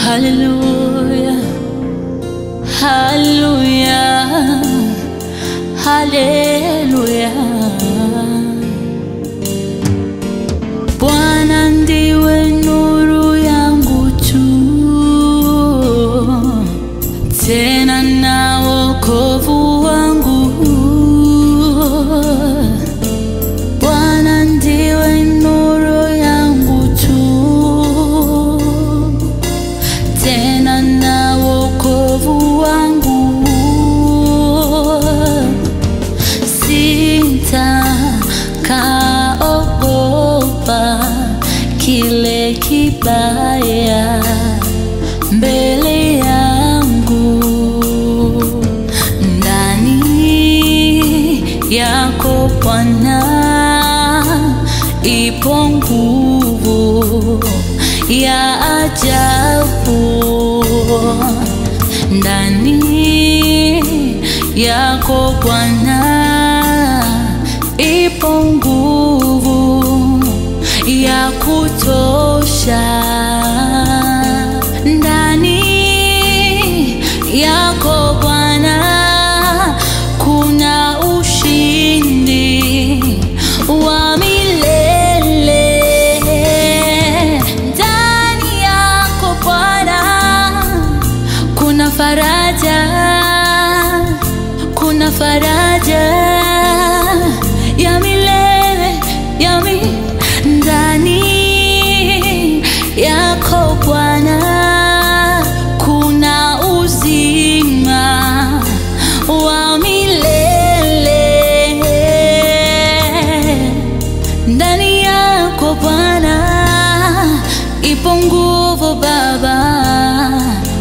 Haleluya, haleluya, haleluya. Bwana ndiwe nuru yangu tu, tena na wokovu wangu. Bwana ndiwe nuru yangu tu, tena na wokovu wangu. Sitakaogopa kile kibaya mbele yangu, ndani yako Bwana ipo nguvu ya ajabu ndani yako Bwana ipo nguvu ya kutosha ndani yako Bwana kuna ushindi wa milele ndani yako Bwana kuna faraja, kuna faraja ya milele ya mi ndani yako Bwana kuna uzima wa milele ndani yako Bwana ipo nguvu Baba